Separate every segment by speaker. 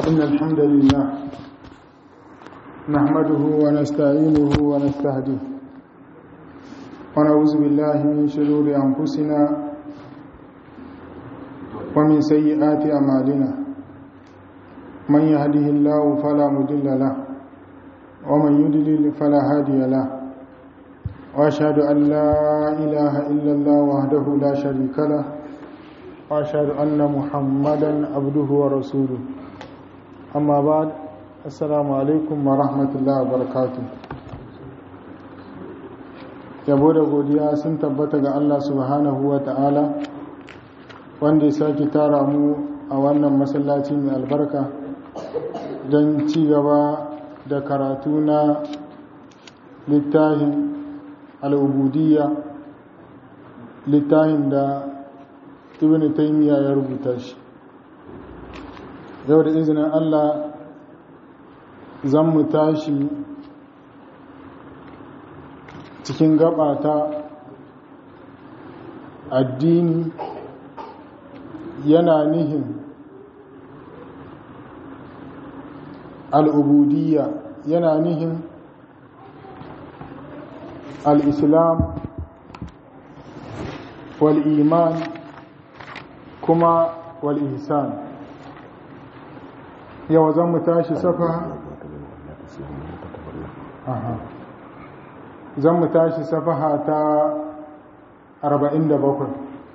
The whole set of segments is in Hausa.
Speaker 1: إن الحمد لله نحمده ونستعينه ونستهديه ونعوذ بالله من شرور أنفسنا ومن سيئات أعمالنا من يهده الله فلا مضل له ومن يضلل فلا هادي له وأشهد أن لا إله إلا الله وحده لا شريك له وأشهد أن محمدا عبده ورسوله أما بعد السلام عليكم ورحمة الله وبركاته yabo da godiya sun tabbata ga Allah subhanahu wa ta'ala wanda ya sake tara mu a wannan masallaci mai albarka don ci gaba da karatu na littafin al'ubudiyya littafin da ibn taymiya ya rubuta shi yau da izinin Allah zan mu tashi cikin gabata addini yana nihin al'ubudiyya yana nihin al'islam wal'iman kuma wal'ihsan yau zan mu tashi safa zan mu tashi safaha ta 47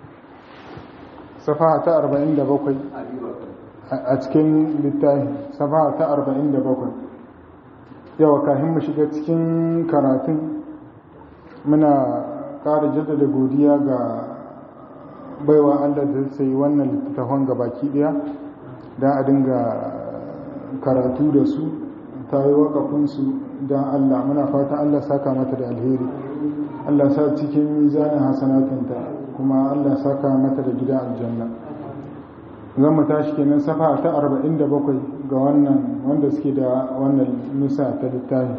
Speaker 1: safaha ta 47 a cikin littafi safaha ta 47 yau kafin mu shiga cikin karatun muna ƙara jaddada godiya ga baiwa Allah da sai wannan littattafan gabaki ɗaya don a dinga karatu da su ta yi waƙafinsu don Allah muna fata Allah saka mata da alheri Allah sa cikin mizanin hasanatinta kuma Allah saka mata da gida aljanna zan mu tashi kenan safa ta 47 ga wannan wanda suke da wannan nusa ta littafi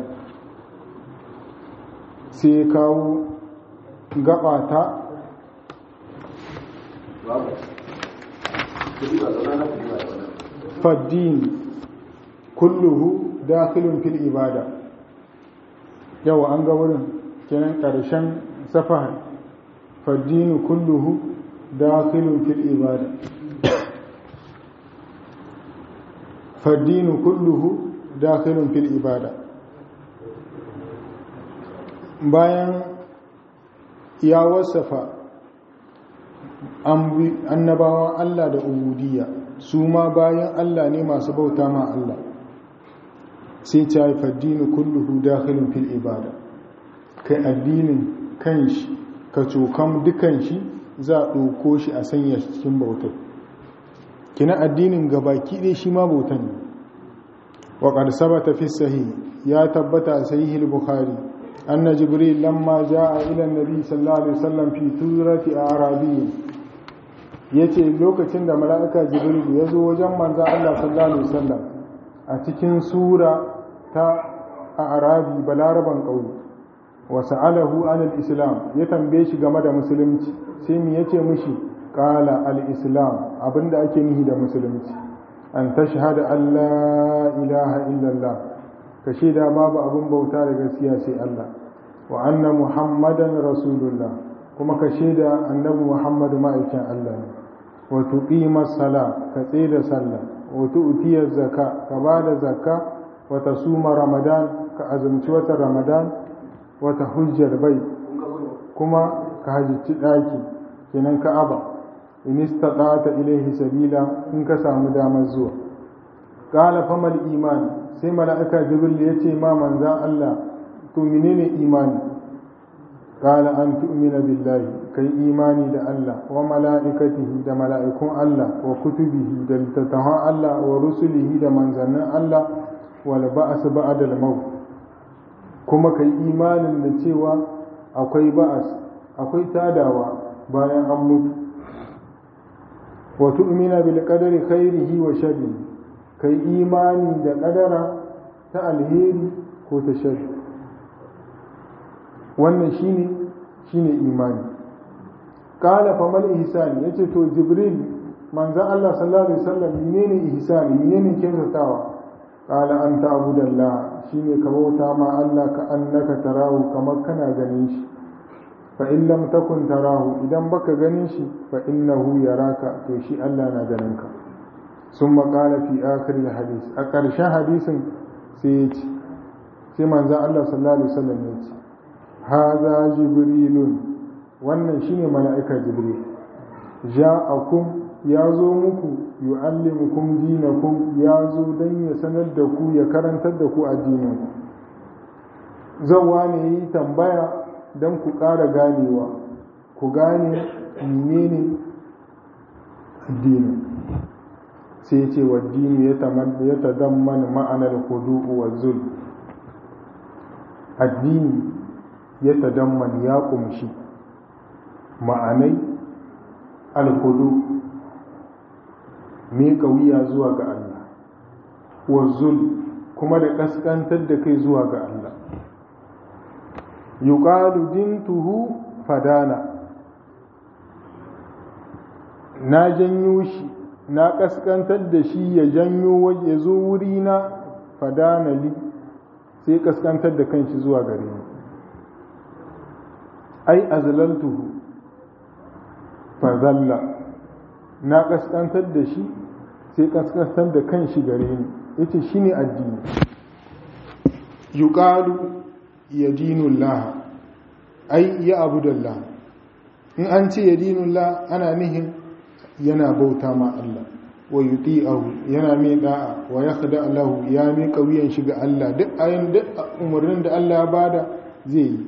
Speaker 1: sai kawo gaba ta faddin kulluhu dakhilun fil ibada yau an ga wurin kenan karshen safaha faddinu kulluhu dakhilun fil ibada faddinu kulluhu dakhilun fil ibada bayan ya wasafa annabawan Allah da ubudiyya su ma bayan Allah ne masu bauta ma Allah sai ta haifa addini kulluhu dakhilun fil ibada kai addinin kanshi ka cokan dukan shi za a ɗauko shi a sanya shi cikin bautar kina addinin gabaki ɗaya shi ma bauta ne wa qad sabata fi sahih ya tabbata a sahih al-bukhari anna jibril lamma jaa ila an-nabi sallallahu alaihi wasallam fi turati arabiyyin yace lokacin da mala'ika jibril ya zo wajen manzon Allah sallallahu alaihi wasallam a cikin sura ta a arabi balaraban ƙauye wasu alahu an islam ya tambaye shi game da musulunci sai mu yace mishi ƙala al-islam abinda ake nihi da musulunci an ta shahada Allah ilaha illallah ka shaida babu abin bauta da gaskiya sai Allah wa anna muhammadan rasulullah kuma ka shaida annabi muhammadu ma'aikin Allah ne wa tuqima sala ka tsida sallah wata utiyar zaka ka ba da zaka wata suma ramadan ka azumci wata ramadan wata hujjar bai kuma ka hajjici ɗaki kenan ka aba in istata ilaihi sabila in ka samu damar zuwa qala famal imani sai mala'ika jibril ya ce ma manzan Allah to menene imani qala an tu'mina billahi kai imani da Allah wa mala'ikatihi da mala'ikun Allah wa kutubihi da littattafan Allah wa rusulihi da manzannin Allah wal ba'as ba'da al-maut kuma kai imanin da cewa akwai ba'as akwai tadawa bayan an mutu wa tu'mina bil qadari khairihi wa sharrihi kai imani da kadara ta alheri ko ta sharri wannan shine shine imani qala fa mal ihsan yace to jibril manzan Allah sallallahu alaihi wasallam menene ihsani menene kyautatawa qala an ta'budallah shine ka bauta ma Allah ka annaka tarahu kamar kana ganin shi fa in lam takun tarahu idan baka ganin shi fa innahu yaraka to shi Allah na ganin ka sun maƙala fi akhir hadis a ƙarshen hadisin sai ya ce sai manzan Allah sallallahu alaihi wasallam ya ce haza jibrilun wannan shine mala'ika jibril ja'akum ya zo muku yu'allimukum dinakum ya zo dan ya sanar da ku ya karantar da ku addinin zawa ne yi tambaya dan ku ƙara ganewa ku gane menene addinin sai ce wa dini ya tadamman ma'anar hudu'u wa zul addini ya tadamman ya kumshi ma'anai alhudu miƙa wuya zuwa ga Allah wa zul kuma da ƙasƙantar da kai zuwa ga Allah yuqalu dintuhu fadana na janyo shi na ƙasƙantar da shi ya janyo ya zo wuri na fadana li sai ƙasƙantar da kanshi zuwa gare ni ai azlaltuhu fazalla na ƙasƙantar da shi sai ƙasƙantar da kanshi gare ni yace shine addini yuqalu yadinullah ai ya abudallah in an ce yadinullah ana nihin yana bauta ma Allah wa yuti'ahu yana mai da'a wa yakhda lahu ya mai kauyen shi ga Allah duk ayin duk umarnin da Allah ya bada zai yi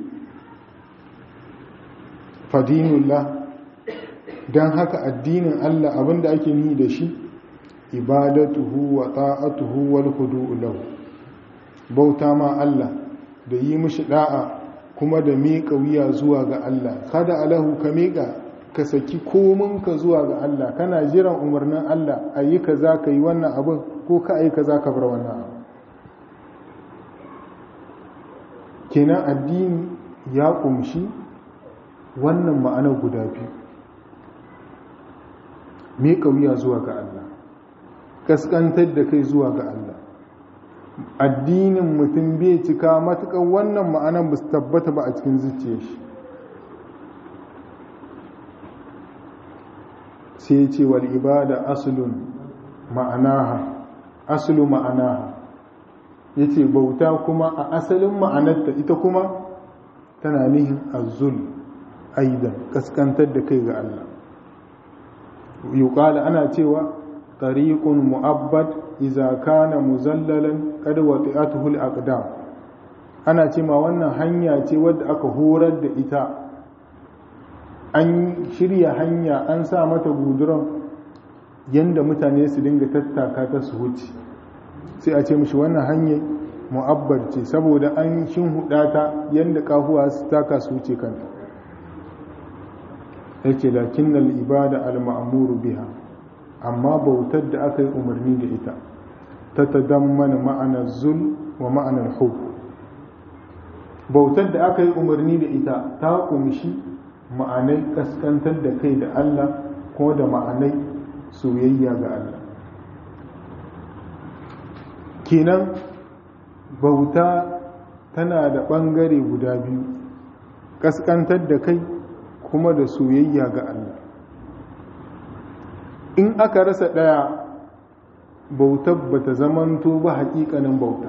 Speaker 1: fadinullah dan haka addinin Allah abinda ake ni da shi ibadatuhu wa ta'atuhu wal khudu'u lahu bauta ma Allah da yi mishi da'a kuma da miƙa wuya zuwa ga Allah kada alahu ka miƙa ka saki kominka zuwa ga Allah kana jiran umarnin Allah a yi ka za ka yi wannan abin ko ka yi ka za ka bar wannan abin kenan addini ya kumshi wannan ma'anar guda biyu miƙa wuya zuwa ga Allah kaskantar da kai zuwa ga Allah addinin mutum bai cika matuƙar wannan ma'anar ba su tabbata ba a cikin zuciyar shi sai ya ce wal ibada asulun ma'anaha asulu ma'anaha ya ce bauta kuma a asalin ma'anarta ita kuma tana nihin azul aidan kaskantar da kai ga Allah yuqala ana cewa tariqun mu'abbad idza kana muzallalan qad wati'atuhu al-aqdam ana cewa wannan hanya ce wadda aka horar da ita an shirya hanya an sa mata guduran yanda mutane su dinga tattaka ta su wuce sai a ce mishi wannan hanyar mu'abbar ce saboda an shin ta yanda kafuwa su taka su wuce kanta yake lakinnal ibada al-ma'muru biha amma bautar da aka yi umarni da ita ta tadammana ma'anar zul wa ma'anar hub bautar da aka yi umarni da ita ta kumshi ma'anai kaskantar da kai da Allah ko da ma'anai soyayya ga Allah kenan bauta tana da ɓangare guda biyu kaskantar da kai kuma da soyayya ga Allah in aka rasa ɗaya bautar ba ta zamanto ba haƙiƙanin bauta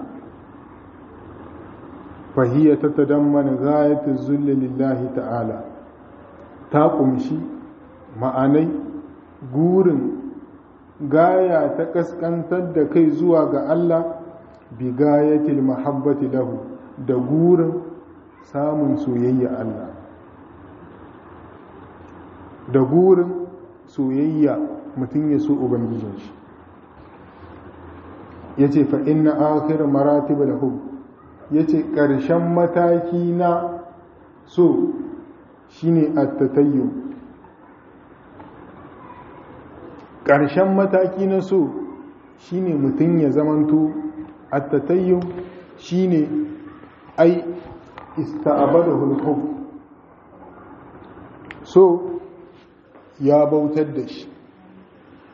Speaker 1: fahiyya ta tadammana gayatun zulli lillahi ta'ala ta ƙumshi ma'anai gurin gaya ta ƙasƙantar da kai zuwa ga Allah bi gayatil mahabbati lahu da gurin samun soyayya Allah da gurin soyayya mutum ya so ubangijin shi ya ce fa'in na akhir maratiba da hub ya ce ƙarshen mataki na so shi ne attatayyo ƙarshen mataki na so shi ne mutum ya zamanto attatayyo shi ne ai ista'abada hulhub so ya bautar da shi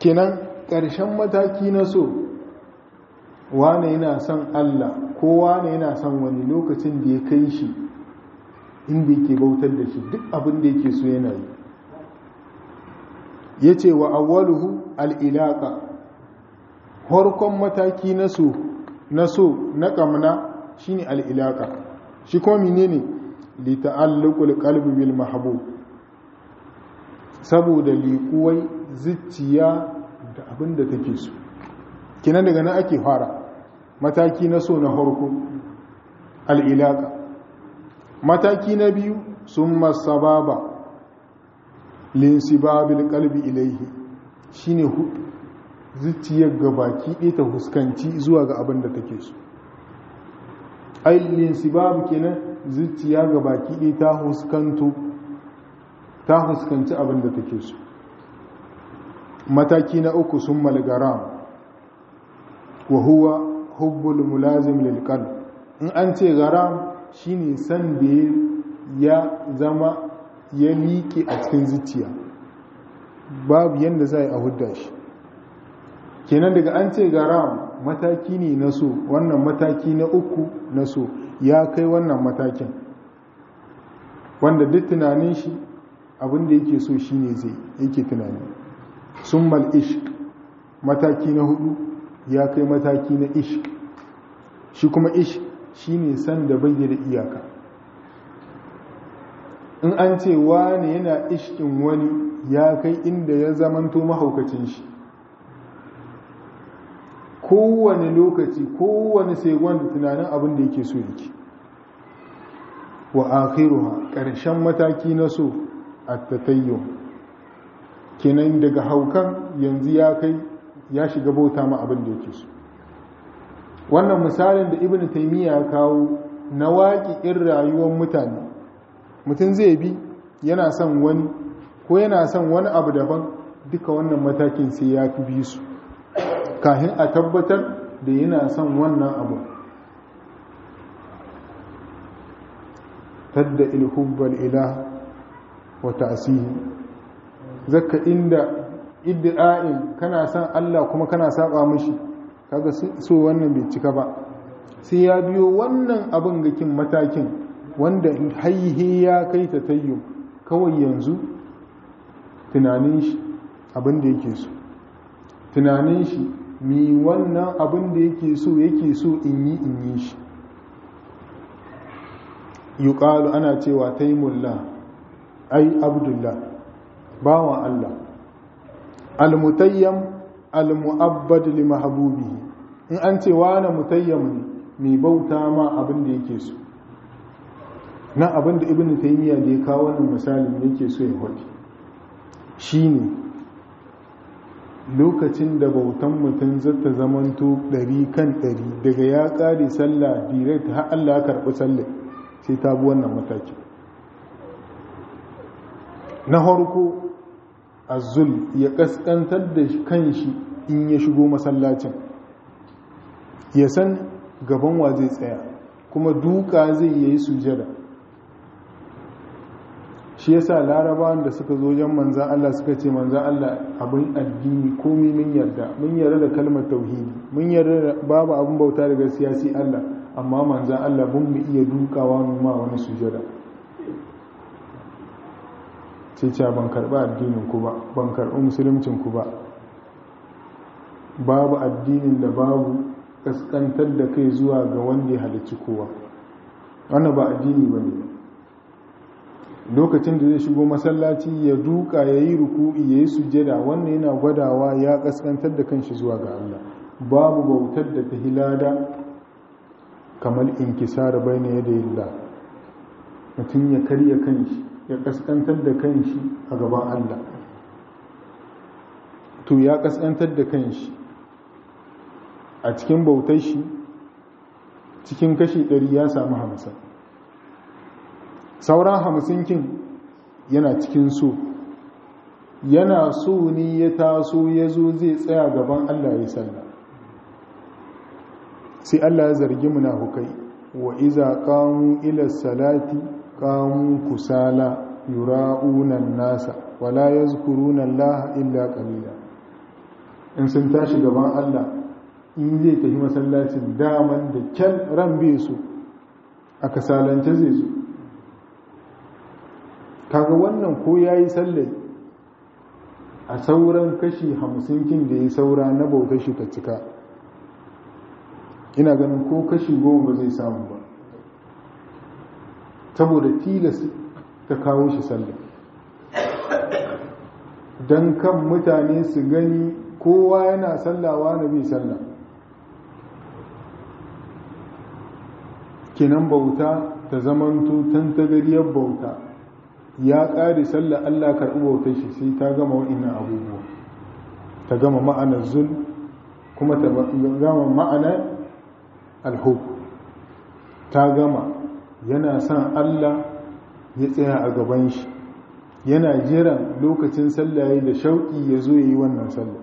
Speaker 1: kenan ƙarshen mataki na so wane yana son Allah ko wane yana son wani lokacin da ya kai shi inda yake bautar da shi duk abin da yake so yana yi ya ce wa awwaluhu al'ilaka harkon mataki na so na so na ƙamna shi ne al'ilaka shi kuma mine ne lita'allukul qalbi bil mahbub saboda liƙuwai zuciya da abin da take so kinan daga nan ake fara mataki na so na harko al'ilaka mataki na biyu sun masababa linsibabil kalbi ilaihi shine zuciyar gabaki ɗaya ta huskanci zuwa ga abin da take so ai linsibab kenan zuciya gabaki ɗaya ta huskanto ta huskanci abin da take so mataki na uku sun malgaram wa huwa hubbul mulazim lil qalb in an ce garam shine san da ya zama ya liƙe a cikin zuciya babu yadda za a hudda shi kenan daga an ce garam mataki ne na so wannan mataki na uku na so ya kai wannan matakin wanda duk tunanin shi abinda yake so shine zai yake tunani sun mal ishq mataki na hudu ya kai mataki na ishq shi kuma ishq shine san da bai da iyaka in an ce wani yana ishkin wani ya kai inda ya zamanto mahaukacin shi kowane lokaci kowane segon da tunanin abin da yake so yake wa akhiruha ƙarshen mataki na so a tatayyo kenan daga haukan yanzu ya kai ya shiga bauta ma abin da yake so wannan misalin da ibn taimiyya ya kawo na waƙi in rayuwar mutane mutum zai bi yana son wani ko yana son wani abu daban duka wannan matakin sai ya fi bi su kahin a tabbatar da yana son wannan abu tadda ilhubbal ilah wa ta'sihi zakka inda iddi'a'in kana son Allah kuma kana saba mishi kaga so wannan bai cika ba sai ya biyo wannan abin gakin matakin wanda haihe ya kai ta tayyo kawai yanzu tunanin shi abin da yake so tunanin shi mi wannan abin da yake so yake so in yi in yi shi yuqalu ana cewa taimullah ai abdullah bawan Allah almutayyam almu'abbad li mahbubihi in an ce wani mutayyam ne mai bauta ma abin da yake so na abin da ibn taymiya da ya kawo wannan misalin yake so ya faɗi shine lokacin da bautan mutum zata zamanto ɗari kan ɗari daga ya ƙare sallah direct har Allah ya karɓi sallah sai ta bi wannan mataki na harko azul ya kaskantar da kanshi in ya shigo masallacin ya san gaban wa zai tsaya kuma duka zai yi sujada shi yasa larabawan da suka zo wajen manzan Allah suka ce manzan Allah abin addini komai mun yarda mun yarda da kalmar tauhidi mun yarda da babu abin bauta daga siyasi Allah amma manzan Allah mun mu iya dukawa mu ma wani sujada sai ce ban karɓi addinin ku ba ban karɓi musuluncin ku ba babu addinin da babu kaskantar da kai zuwa ga wanda ya halicci kowa wannan ba addini ba ne lokacin da zai shigo masallaci ya duka ya yi ruku'i ya yi sujjada wannan yana gwadawa ya kaskantar da kanshi zuwa ga Allah babu bautar da ta hilada kamar inkisar bai na yadda yilla mutum ya karya kanshi ya kaskantar da kanshi a gaban Allah to ya kaskantar da kanshi a cikin bautar shi cikin kashi ɗari ya samu hamsin sauran hamsin kin yana cikin so yana so ne ya taso ya zo zai tsaya gaban Allah ya sallah sai Allah ya zargi munafukai wa iza qamu ila salati qamu kusala yura'una nasa wala yazkuruna Allah illa qalila in sun tashi gaban Allah in zai tafi masallacin daman da kyan ran bai su a kasalance zai su kaga wannan ko ya yi sallai a sauran kashi hamsin kin da ya saura na bautar shi ta cika ina ganin ko kashi goma ba zai samu ba saboda tilas ta kawo shi sallah don kan mutane su gani kowa yana sallawa na bi sallah kinan bauta ta zamanto tantagariyar bauta ya ƙari sallah Allah karɓi bautar shi sai ta gama wa'innan abubuwa ta gama ma'anar zul kuma ta gama ma'anar alhub ta gama yana son Allah ya tsaya a gaban shi yana jiran lokacin sallaye da shauƙi ya zo ya yi wannan sallah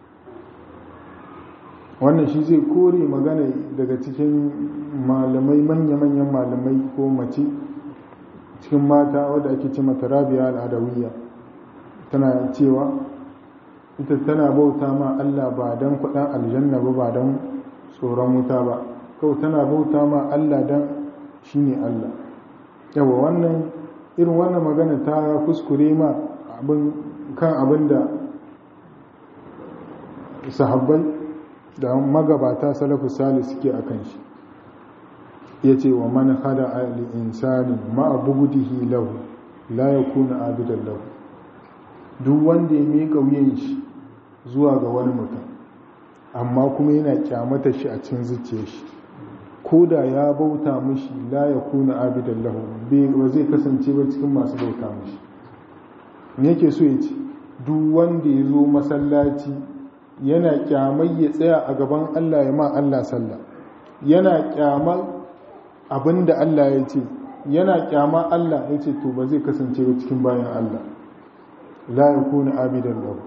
Speaker 1: wannan shi zai kore magana daga cikin malamai manya-manyan malamai ko mace cikin mata wadda ake ce mata rabia al'adawiyya tana cewa ita tana bauta ma Allah ba don kuɗin aljanna ba ba don tsoron wuta ba kawai tana bauta ma Allah don shi ne Allah yawa wannan irin wannan magana ta kuskure ma kan abin da sahabbai da magabata salafu sali suke a kan shi ya ce wa man hada ali insani ma'a bugudihi lahu la ya kuna abidan lahu duk wanda ya miƙa wuyan shi zuwa ga wani mutum amma kuma yana kyamata shi a cikin zuciyar shi ko da ya bauta mishi la ya kuna abidan lahu ba zai kasance ba cikin masu bauta mishi me yake so ya ce duk wanda ya zo masallaci yana kyamai ya tsaya a gaban Allah ya ma Allah sallah yana kyamar abinda Allah ya ce yana kyama Allah ya ce to ba zai kasance ba cikin bayan Allah la yakuna abidan lahu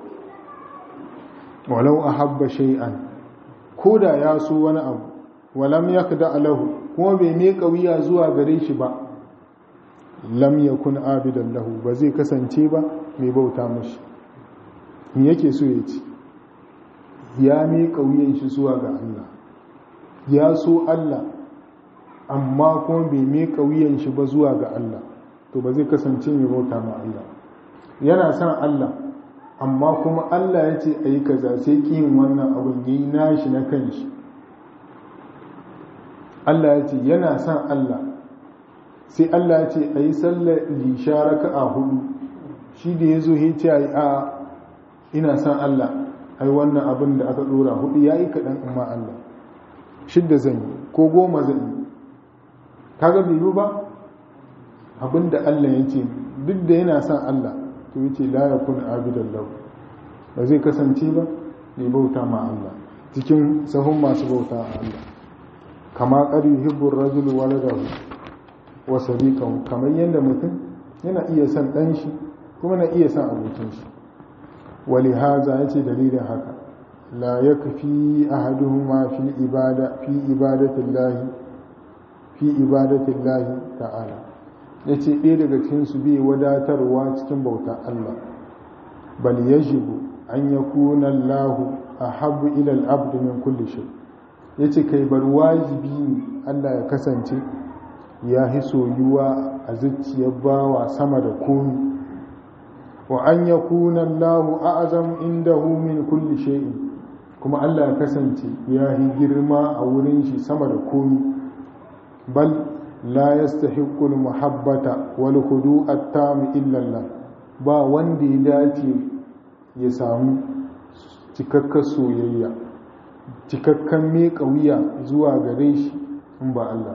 Speaker 1: walau ahabba shay'an koda ya so wani abu walam yakda lahu kuma bai ne kauya zuwa gare shi ba lam yakun abidan lahu ba zai kasance ba mai bauta mashi me yake so ya ce ya ne kauyen shi zuwa ga Allah ya so Allah amma kuma bai mai kauyen shi ba zuwa ga Allah to ba zai kasance mai bauta ma Allah yana son Allah amma kuma Allah ya ce a yi kaza sai ƙiyin wannan abin ya yi nashi na kan shi Allah ya ce yana son Allah sai Allah ya ce a yi sallar lisha raka a hudu shi da ya zo ya ce a yi a ina son Allah ai wannan abin da aka ɗora hudu ya yi kaɗan amma Allah shidda zan yi ko goma zan yi kaga bai ba abin da Allah ya ce duk da yana son Allah to yace la yakun abidan lahu ba zai kasance ba mai bauta ma Allah cikin sahun masu bauta a Allah kama qad yuhibbu ar-rajulu waladahu wa sadiqahu kamar yanda mutum yana iya son dan shi kuma na iya son abokin shi wali haza yace dalilin haka la yakfi ahaduhuma fi ibada fi ibadatillahi fi ibadatillahi ta'ala ya ce ɗaya daga cikinsu bai wadatarwa cikin bautar Allah bal yajibu an ya kuna lahu a habu ilal abdu min kulli shay ya ce kai bar wajibi ne Allah ya kasance ya hi soyuwa a zuciyar bawa sama da komi wa an ya kuna lahu a azam indahu min kulli shay'in kuma Allah ya kasance ya hi girma a wurin shi sama da komi bal لا يستحق المحبة والخضوع التام إلا الله ba wanda ya dace ya samu cikakkar soyayya cikakkan meka wuya zuwa gare shi in ba Allah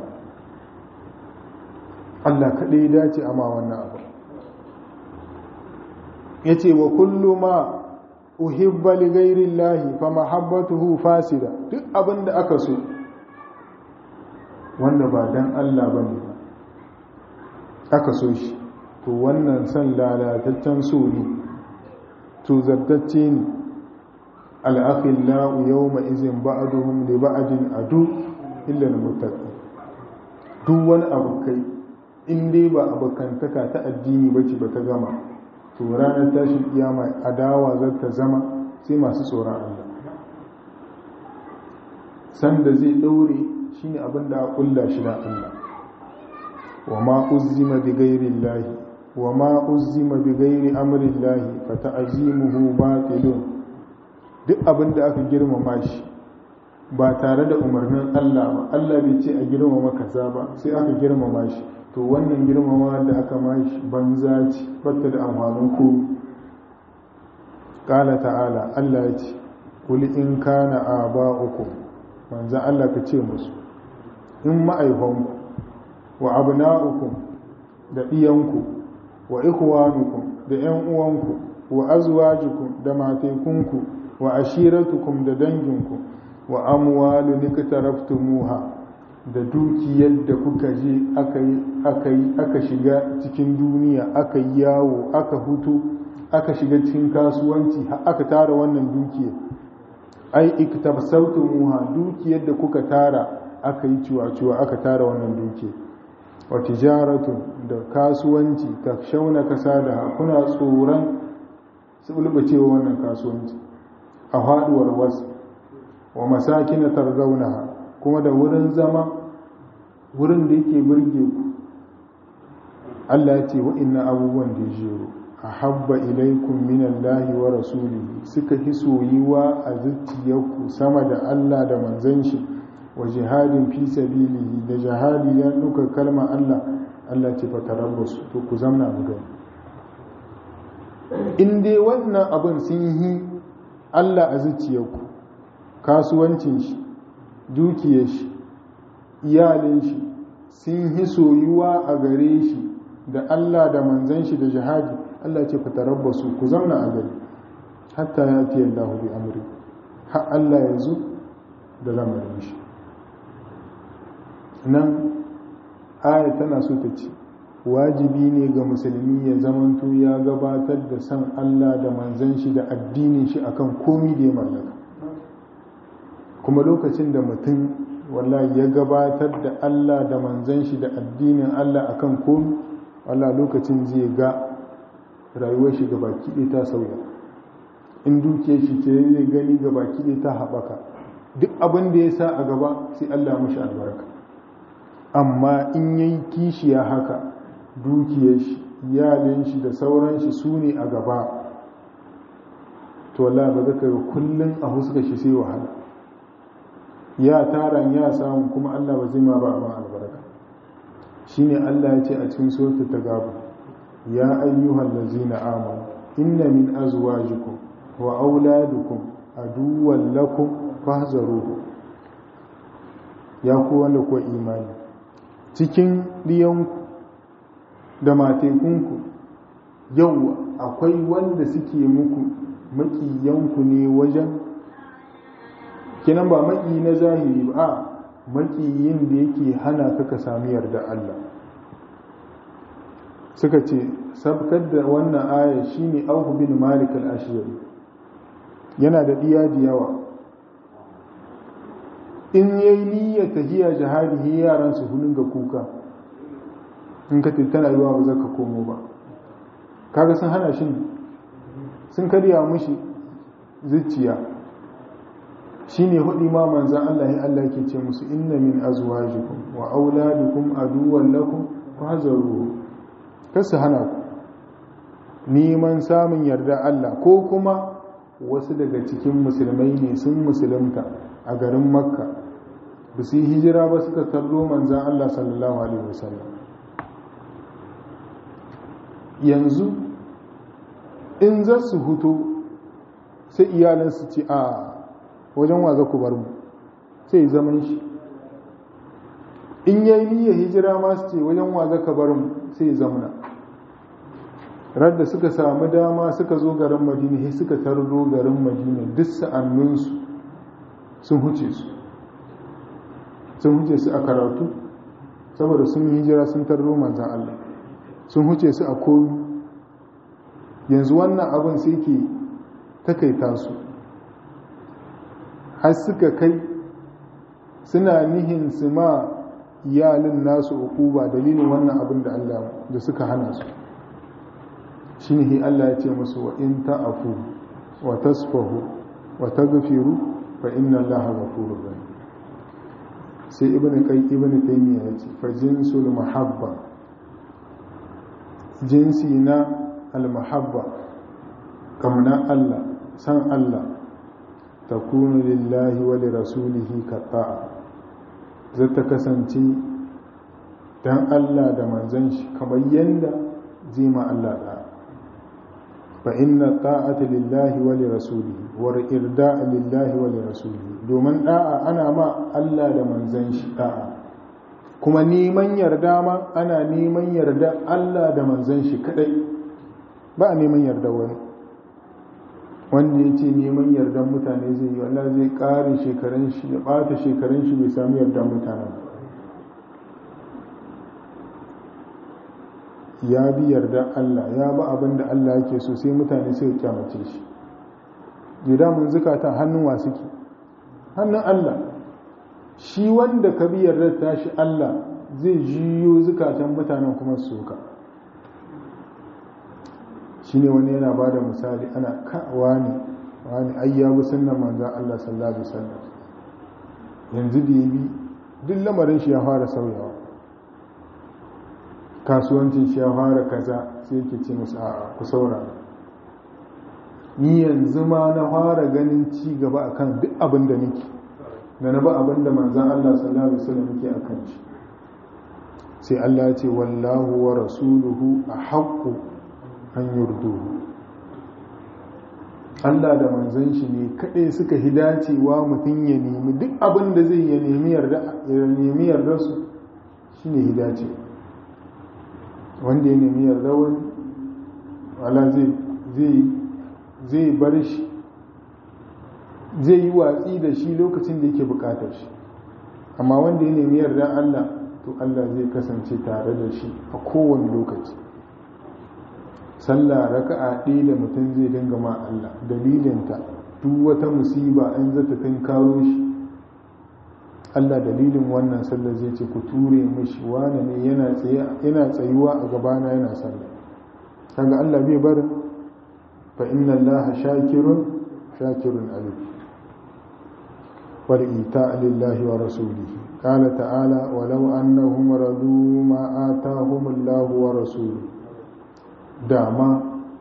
Speaker 1: Allah kaɗai ya dace ama wannan abu ya ce wa kullu ma uhibba li ghairi llahi fa mahabbatuhu fasida duk abin da aka so wanda ba dan Allah ba ne aka so shi to wannan san lalataccen so ne to zartacce ne al'akhillahu yawma izin ba'aduhum li ba'adin adu illa al-muttaqin duk wani abu kai in dai ba abokantaka ta addini bace ba ta gama to ranar tashin kiyama adawa za ta zama sai masu tsoron Allah sanda zai ɗaure shine abin da ƙulla shi da Allah wa ma uzzima bi ghairi llahi wa ma uzzima bi ghairi amri llahi fa ta'zimuhu batilun duk abin da aka girmama shi ba tare da umarnin Allah ba Allah bai ce a girmama kaza ba sai aka girmama shi to wannan girmama da aka mashi banza ce batta da amfanin ku qala ta'ala Allah ya ce kul in kana aba'ukum manzo Allah ka ce musu in ma'aifanku wa abna'ukum da iyanku wa ikhwanukum da ƴan uwanku wa azwajukum da matekunku wa ashiratukum da danginku wa amwalu niktaraftumuha da dukiyar da kuka je aka yi aka shiga cikin duniya aka yi yawo aka hutu aka shiga cikin kasuwanci aka tara wannan dukiyar ai iktabsawtumuha dukiyar da kuka tara aka yi ciwa-ciwa aka tara wannan dukiyar wa tijaratu da kasuwanci ta shauna kasa da kuna tsoron su bulbacewa wannan kasuwanci a haduwar wasu wa masakin tarzaunaha kuma da wurin zama wurin da yake burge ku Allah ya ce wa'annan abubuwan da jero ahabba ilaikum minallahi wa rasulihi suka hi soyuwa a zuciyarku sama da Allah da manzon shi wa jihadin fi sabilihi da jihadi ya duka kalma Allah Allah ce fa tarabbasu to ku zamna mu gani in dai wannan abin sun yi Allah a zuciyarku kasuwancin shi dukiyar shi iyalin shi sun yi soyuwa a gare shi da Allah da manzan shi da jihadi Allah ce ku tarabbasu ku zamna a gari hatta ya fi yadda bi amri har Allah ya zo da lamarin shi nan aya tana so ta ce wajibi ne ga musulmi ya zamanto ya gabatar da san Allah da manzan shi da addinin shi akan komi da ya mallaka kuma lokacin da mutum wallahi ya gabatar da Allah da manzan shi da addinin Allah akan komi Allah lokacin zai ga rayuwar shi ga baki ɗaya ta sauya in dukiyar shi ce zai gani ga baki ɗaya ta haɓaka duk abin da ya sa a gaba sai Allah mashi albarka amma in yayi kishiya haka dukiyar shi iyalin shi da sauran shi su ne a gaba to wallahi ba zaka ga kullun a huska shi sai wahala ya taran ya samu kuma Allah ba zai ma ba abin albarka shine Allah ya ce a cikin suratul tagabu ya ayyuhal ladzina amanu inna min azwajikum wa auladukum aduwwan lakum fahzaruhu ya ku wanda ko imani cikin diyanku da matekunku yau akwai wanda suke muku makiyanku ne wajen kinan ba maki na zahiri ba a makiyin da yake hana ka ka sami yarda Allah suka ce sabkar da wannan aya shine Auf bin Malik al-Ashjari yana da diya da yawa in yayi niyyar tahiya jihadi yaran su hulun ga kuka in ka tana yiwa ba za ka komo ba kaga sun hana shi sun karya mushi zuciya shine hudi ma manzan Allah ya Allah yake ce musu inna min azwajikum wa auladukum aduwwan lakum fahzaru kasu hana ku neman samun yarda Allah ko kuma wasu daga cikin musulmai ne sun musulunta a garin makka ba su yi hijira ba suka tarro manzan Allah sallallahu alaihi wasallam yanzu in za su hutu sai iyalinsu ce a wajen wa za ku bar mu sai zaman shi in yayi niyyar hijira ma su ce wajen wa za ka bar mu sai zamana radda suka samu dama suka zo garin madina sai suka tarro garin madina duk sa'anninsu sun huce su sun huce su a karatu saboda sun yi hijira sun tarro manzan Allah sun huce su a komi yanzu wannan abin sai ke takaita su har suka kai suna nihin su ma iyalin nasu uku ba dalilin wannan abin da Allah da suka hana su shi ne Allah ya ce musu wa in ta'afu wa tasfahu wa taghfiru fa inna Allaha ghafurur rahim sai ibn kai ibn taymiya ya ce fa jinsul mahabba jinsi na al-mahabba kamna Allah san Allah takunu lillahi wa li rasulihi katta'a zata kasance dan Allah da manzon shi kamar yanda zima Allah da fa inna ta'ata lillahi wa li rasulihi wa irda'a lillahi wa li rasulihi domin da'a ana ma Allah da manzon shi da'a kuma neman yarda ma ana neman yarda Allah da manzon shi kadai ba a neman yarda wani wanda ya ce neman yardan mutane zai yi wallah zai ƙare shekarun shi ya ɓata shekarun shi bai sami yardan mutane ya bi yardan Allah ya ba abin da Allah yake so sai mutane sai kyamace shi gida mun zukatan hannun wa suke hannun Allah shi wanda ka bi yardar tashi Allah zai jiyo zukatan mutanen kuma su ka shi ne wani yana ba da misali ana kawa ne wani ayyabu sunan manzan Allah sallallahu Alaihi wasallam yanzu da ya bi duk lamarin shi ya fara sauyawa kasuwancin shi ya fara kaza sai yake ce musu a ku saurara ni yanzu ma na fara ganin ci gaba akan duk abin da nake da na ba abin da manzan Allah sallallahu Alaihi wasallam yake akan shi sai Allah ya ce wallahu wa rasuluhu a haƙƙo an yurduhu Allah da manzon shi ne kaɗai suka hidacewa mutum ya nemi duk abin da zai ya nemi yarda su shi ne hidace wanda ya nemi yarda wani wala zai bar shi zai yi watsi da shi lokacin da yake bukatar shi amma wanda ya nemi yarda Allah to Allah zai kasance tare da shi a kowane lokaci sallah raka'a ɗaya da mutum zai dinga ma Allah dalilinta duk wata musiba in zata karo shi Allah dalilin wannan sallah zai ce ku ture mishi wane ne yana tsayuwa a gabana yana sallah kaga Allah bai bar fa inna Allah shakirun shakirun alim wal ita lillahi wa rasulihi qala ta'ala walau annahum radu ma atahum Allah wa rasuluhu dama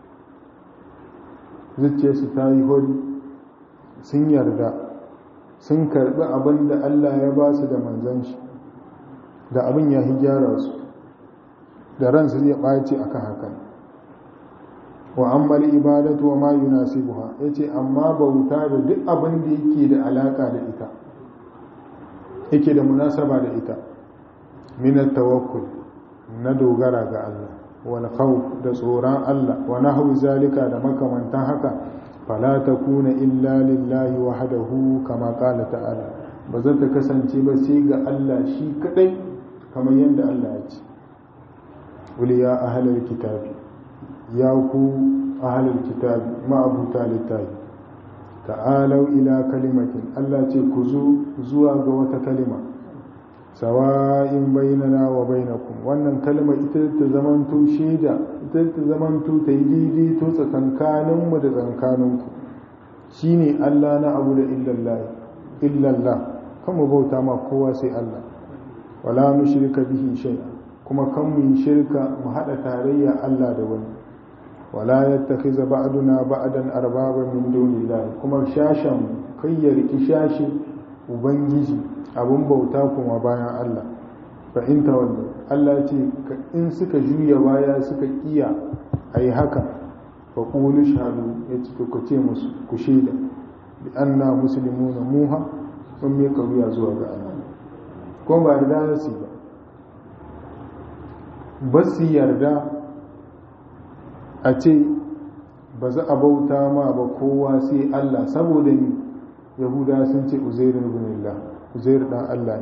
Speaker 1: zuciyarsu ta yi hori sun yarda sun karbi abin da Allah ya ba su da manzan shi da abin ya gyara su da ransu zai ɓaci akan hakan wa ammal ibadatu wa ma yunasibuha yace amma bauta da duk abin da yake da alaka da ita yake da munasaba da ita min tawakkul na dogara ga Allah wal khawf da tsoron Allah wa nahwu zalika da makamantan haka fala takuna illa lillahi wahdahu kama qala ta'ala ba za ta kasance ba sai ga Allah shi kadai kamar yadda Allah ya ce wal ya ahlal kitabi ya ku ahlul kitabi ma'abuta littafi ta'alau ila kalimatin Allah ce ku zo zuwa ga wata kalima sawa'in bainana wa bainakum wannan kalma ita ta zamanto shaida ita ta zamanto ta yi daidai to tsakankanin mu da tsakankaninku shine Allah na abu da illallah illallah kan mu bauta ma kowa sai Allah wala nushrika bihi shay'a kuma kan mu yi shirka mu hada tarayya Allah da wani wala yattakhiza ba'duna ba'dan arbaba min dunillahi kuma shashan kai ya riki shashi ubangiji abun bauta kuma bayan Allah fa in tawallu Allah ce in suka juya baya suka kiya ayi haka fa qulu shahadu yace ku ce musu ku shaida bi anna muslimuna muha sun mai kauya zuwa ga Allah kuma ba yarda su ba ba su yarda a ce ba za a bauta ma ba kowa sai Allah saboda ni yahuda sun ce uzairu ibn uzairu dan Allah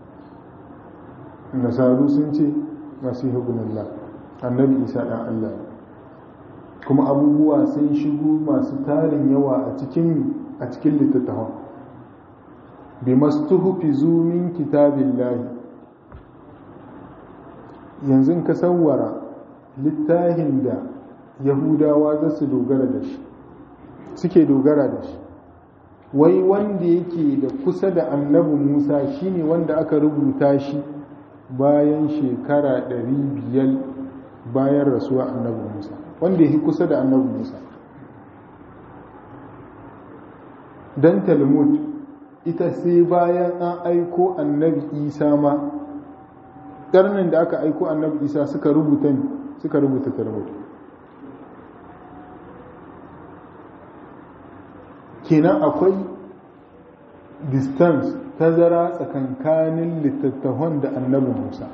Speaker 1: ne nasaru sun ce masihu ibn annabi isa dan Allah ne kuma abubuwa sun shigo masu tarin yawa a cikin a cikin littattafan bi mastuhfizu min kitabillahi yanzu ka sawwara littafin da yahudawa za su dogara da shi suke dogara da shi wai wanda yake da kusa da annabi musa shine wanda aka rubuta shi bayan shekara 500 bayan rasuwa annabi musa wanda yake kusa da annabi musa don talmud ita sai bayan an aiko annabi isa ma ƙarnin da aka aiko annabi isa suka rubuta suka rubuta talmud kenan akwai distance tazara tsakankanin littattafan da annabi musa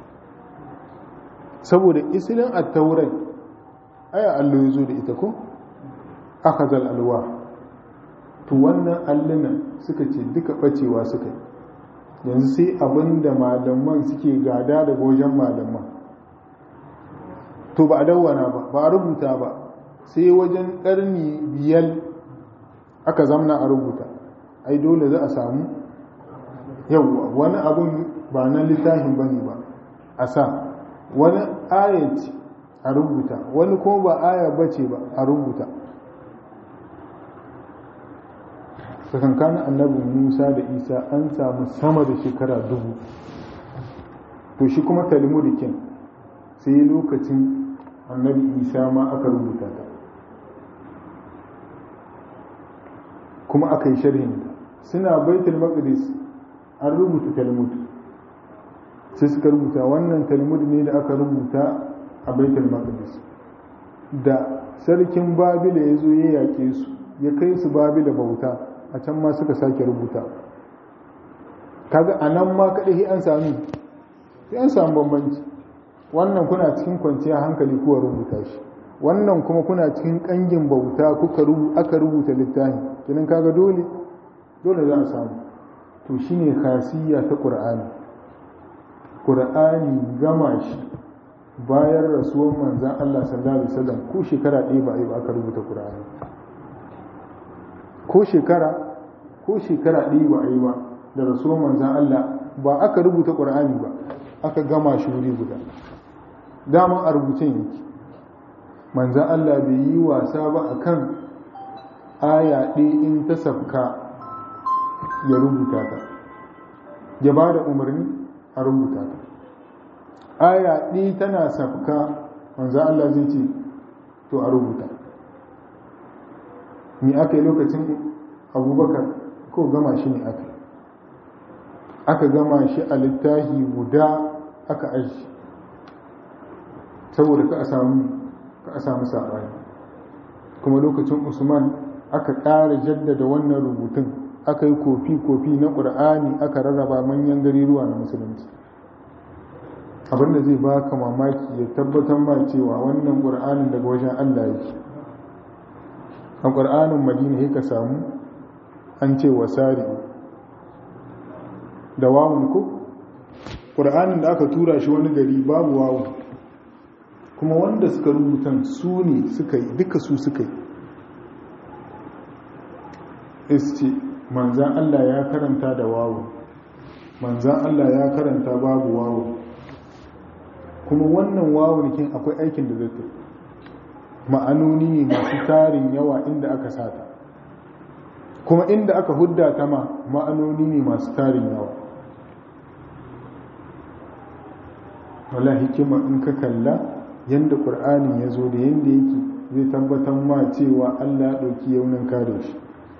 Speaker 1: saboda isilin attaurai aya allo ya zo da ita ko aka zal alwa to wannan allunan suka ce duka bacewa suka yi yanzu sai abin da malaman suke gada daga wajen malaman to ba a dawwana ba ba a rubuta ba sai wajen ƙarni biyar aka zamna a rubuta ai dole za a samu yawwa wani abun ba na littafin ba ne ba a sa wani ayat a rubuta wani ko ba aya bace ba a rubuta tsakankanin annabi musa da isa an samu sama da shekara dubu to shi kuma talmudikin sai lokacin annabi isa ma aka rubuta ta kuma aka yi sharhin suna baitul maqdis an rubuta talmud sai suka rubuta wannan talmud ne da aka rubuta a baitul maqdis da sarkin babila ya zo ya yaƙe su ya kai su babila bauta a can ma suka sake rubuta kaga a nan ma kaɗai an sami sai an samu bambanci wannan kuna cikin kwanciya hankali kuwa rubuta shi wannan kuma kuna cikin ƙangin bauta kuka aka rubuta littafi kinan kaga dole dole za a samu to shine khasiyya ta qur'ani qur'ani gama shi bayan rasuwar manzan Allah sallallahu alaihi wasallam ko shekara ɗaya ba a yi ba aka rubuta qur'ani ko shekara ko shekara ɗaya ba a yi ba da rasuwar manzan Allah ba aka rubuta qur'ani ba aka gama shi wuri guda daman a rubucin yake manzan Allah bai yi wasa ba akan aya ɗaya in ta sabka ya rubuta ta ya ba da umarni a rubuta ta aya ɗaya tana sabka manzan Allah zai ce to a rubuta ni aka yi lokacin abubakar ko gama shi ne aka aka gama shi a littafi guda aka aji saboda ka a samu saɓani kuma lokacin usman aka ƙara jaddada wannan rubutun aka yi kofi-kofi na ƙur'ani aka rarraba manyan gariruwa na musulunci abinda zai baka mamaki ya tabbatar ma cewa wannan ƙur'anin daga wajen allah yake a ƙur'anin madina ya ka samu an ce wasari da wawun ko ƙur'anin da aka tura shi wani gari babu wawun kuma wanda suka rubutan su ne suka yi duka su suka yi isce manzan Allah ya karanta da wawo manzan Allah ya karanta babu wawo kuma wannan wawon kin akwai aikin da zai ma'anoni ne masu tarin yawa inda aka sata kuma inda aka hudda ta ma ma'anoni ne masu tarin yawa wala hikima in ka kalla yadda ƙur'anin ya zo da yadda yake zai tabbatar ma cewa Allah ya ɗauki yaunin kare shi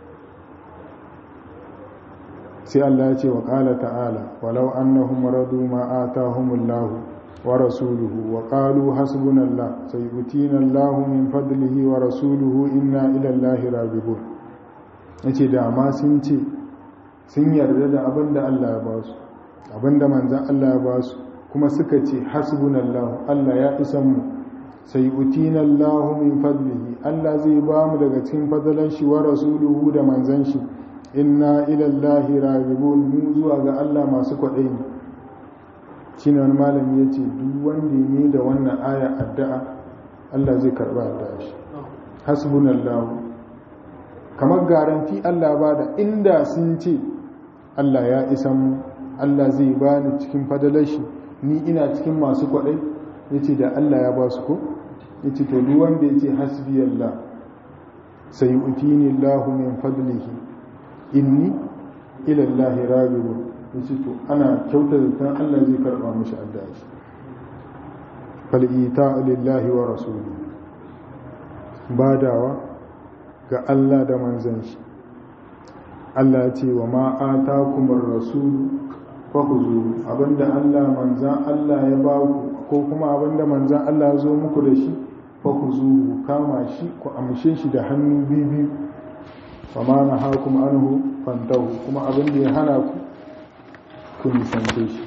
Speaker 1: sai Allah ya ce wa ƙala ta'ala walau annahum radu ma atahumullahu wa rasuluhu wa qalu hasbunallah sayutina Allahu min fadlihi wa rasuluhu inna ila Allahi raghibun yace da ma sun ce sun yarda da abinda Allah ya ba su abinda manzon Allah ya ba su kuma suka ce hasbunallahu Allah ya isan mu sayutina Allahu min fadlihi Allah zai ba mu daga cikin fadalan shi wa rasuluhu da manzon shi inna ilallahi ragibun mu zuwa ga Allah masu kwaɗayi shi ne wani malami ya ce duk wanda ne da wannan aya addu'a Allah zai karɓa addu'a shi hasbunallahu kamar garanti Allah ba da inda sun ce Allah ya isan mu Allah zai ba ni cikin fadalar shi ni ina cikin masu kwaɗai ya ce da Allah ya ba su ko ya ce to duk wanda ya ce hasbiyallah sai utini Allah min fadlihi inni ila Allah raghibun yace to ana kyautar da Allah zai karba mishi addu'a shi fal ita'u lillahi wa rasulihi badawa ga Allah da manzon shi Allah ya ce wa ma atakumur rasul fahuzu abinda Allah manzan Allah ya ba ku ko kuma abinda manzan Allah ya zo muku da shi fahuzu kama shi ku amshe shi da hannu biyu fama na hakum anhu fantahu kuma abinda ya hana ku ku nisance shi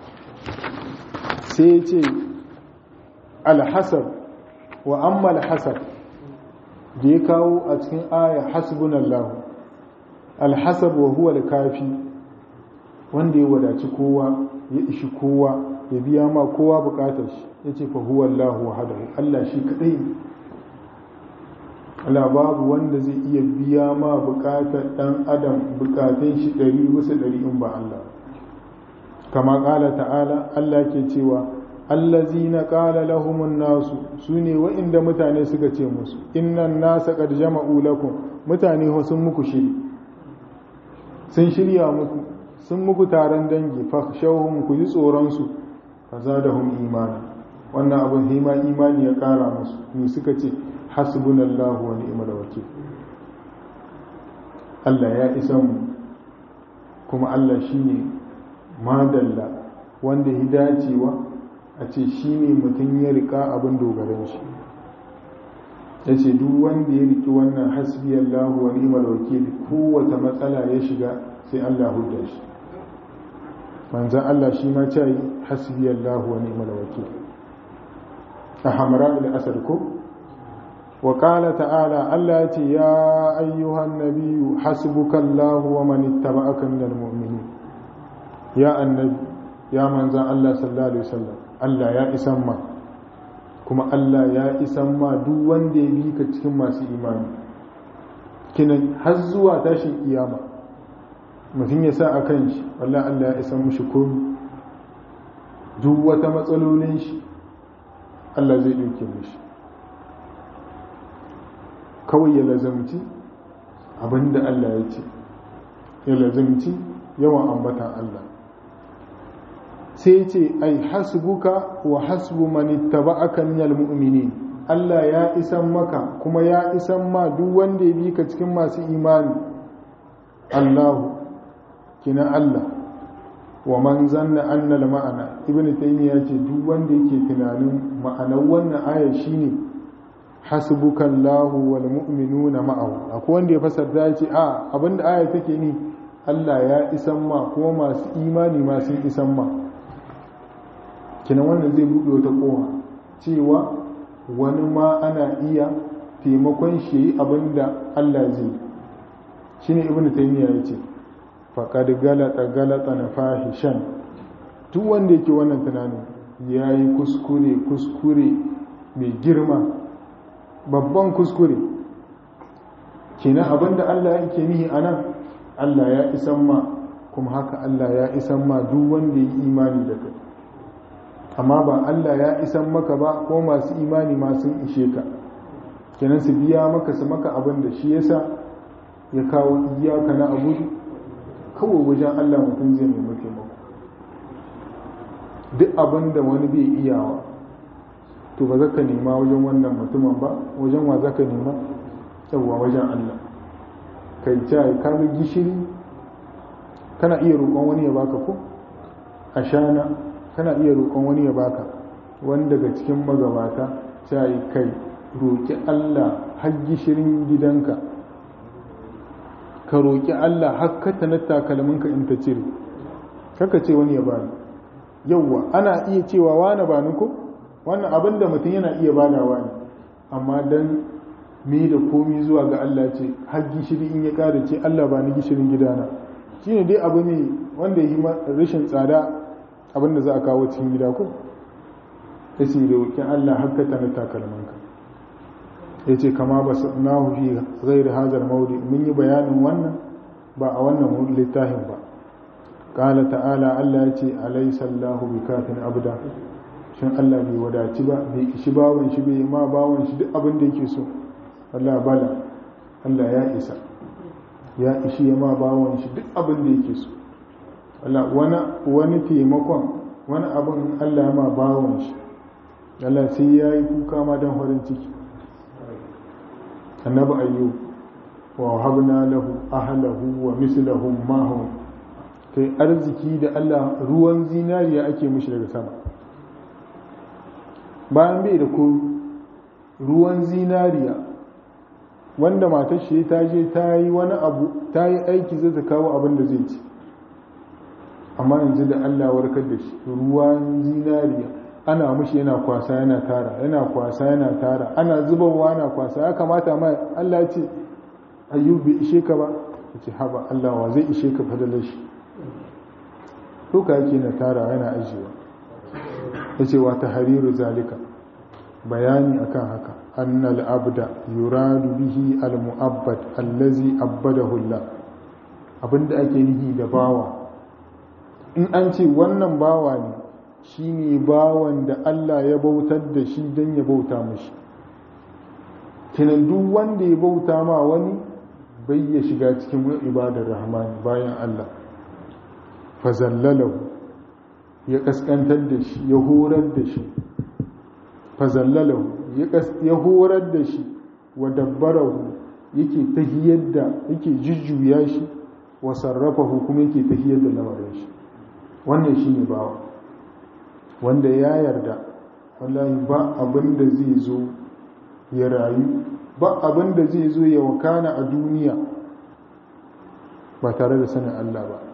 Speaker 1: sai ya ce alhasab wa amma alhasab da ya kawo a cikin aya hasbunallahu alhasab wa huwa alkafi wanda ya wadaci kowa ya ishi kowa ya biya ma kowa bukatar shi ya ce fa huwa Allahu wahdahu Allah shi kadai Allah babu wanda zai iya biya ma bukatar dan adam bukatun shi ɗari bisa ɗari in ba Allah kama ƙala ta'ala Allah ke cewa allazina qala lahumun nasu sune wa'inda mutane suka ce musu innan nasa qad jama'u lakum mutane sun muku shiri sun shirya muku sun muku taron dangi fakhshawhum ku ji tsoron su fazadahum imana wannan abin hima imani ya kara musu ni suka ce hasbunallahu wa ni'mal wakil Allah ya isa mu kuma Allah shine madalla wanda ya dacewa a ce shine mutum ya rika abin dogaran shi ya ce duk wanda ya riki wannan hasbiyallahu wa ni'mal wakil kowace matsala ya shiga sai Allah hudda shi manzan Allah shi ma ce yi hasbi Allah wa ni'mal wakil a hamra ila asar ko wa qala ta'ala Allah ya ce ya ayyuhan nabiyyu hasbuka Allah wa man ittaba'aka minal mu'minin ya annabi ya manzan Allah sallallahu alaihi wasallam Allah ya isan ma kuma Allah ya isan ma duk wanda ya bi ka cikin masu imani kinan har zuwa tashin kiyama mutum ya sa a kan shi wallah Allah ya isa mushi komi duk wata matsalolin shi Allah zai ɗauke mushi kawai ya lazamci abinda Allah ya ce ya lazamci yawan ambatan Allah sai ce ai hasbuka wa hasbu man ittaba'aka minal mu'minin Allah ya isan maka kuma ya isan ma duk wanda ya bi ka cikin masu imani Allahu kina Allah wa man zanna anna ma'ana ibn taymiya ce duk wanda yake tunanin ma'anar wannan aya shine hasbukallahu wal mu'minuna ma'ahu akwai wanda ya fasarta ya ce a abinda aya take ni Allah ya isan ma kuma masu imani ma sun isan ma kina wannan zai buɗe wata kowa cewa wani ma ana iya taimakon shi abinda Allah zai shine ibn taymiya ya ce faƙad galata galata na fahishan duk wanda yake wannan tunanin ya yi kuskure kuskure mai girma babban kuskure kenan abinda Allah yake nihi a nan Allah ya isan ma kuma haka Allah ya isan ma duk wanda ya yi imani da kai amma ba Allah ya isan maka ba ko masu imani masu ishe ka kenan su biya maka su maka abin da shi yasa ya kawo iyaka na abudu kawai wajen Allah mutum zai nemi taimako duk abin da wani bai iyawa to ba zaka nema wajen wannan mutumin ba wajen wa zaka nema yawwa wajen Allah kai cai ka ga gishiri kana iya roƙon wani ya baka ko ashana kana iya roƙon wani ya baka wani daga cikin magabata cai kai roƙi Allah har gishirin gidanka ka roƙi Allah har ka na takalminka in ta cire kaka ce wani ya bani yauwa ana iya cewa wani bani ko wannan abin da mutum yana iya badawa ne amma dan me da komi zuwa ga Allah ce har gishiri in ya ƙara ce Allah ba ni gishirin gidana shine dai abu ne wanda yi rashin tsada abin da za a kawo cikin gida ko ya ce roƙi Allah har ka na takalminka ya ce kama ba na fi zai da hazar maudi mun yi bayanin wannan ba a wannan littafin ba ƙala ta'ala Allah ya ce alaisallahu bi kafin abda shin Allah bai wadaci ba bai ishi bawan shi bai ma bawan shi duk abin da yake so Allah bala Allah ya isa ya ishi ya ma bawon shi duk abin da yake so wani taimakon wani abin Allah ya ma bawon shi Allah sai ya yi kuka ma don farin ciki annabi ayyub wa habna lahu ahlahu wa mislahum mahum kai arziki da Allah ruwan zinariya ake mishi daga sama bayan bai da ko ruwan zinariya wanda matar shi ta je ta yi wani abu ta yi aiki zai ta kawo abin da zai ci amma yanzu da Allah warkar da shi ruwan zinariya ana mushi yana kwasa yana tara yana kwasa yana tara ana zubarwa yana kwasa ya kamata ma Allah ya ce ayyub bai ishe ka ba ya ce haba Allah wa zai ishe ka fadalar shi duka yake na tara yana ajiyewa ya ce wata hariru zalika bayani akan haka annal abda yuradu bihi al-mu'abbad allazi abbadahu Allah abinda ake nihi da bawa in an ce wannan bawa ne shine bawan da Allah ya bautar da shi don ya bauta mashi kinan duk wanda ya bauta ma wani bai ya shiga cikin ibadar rahmani bayan Allah fazallalahu ya kaskantar da shi ya horar da shi fazallalahu ya horar da shi wa dabbarahu yake tahiyar da yake jujjuya shi wa sarrafahu kuma yake tahiyar da lamarin shi wannan shine bawa wanda ya yarda wallahi ba abin da zai zo ya rayu ba abin da zai zo ya wakana a duniya ba tare da sanin Allah ba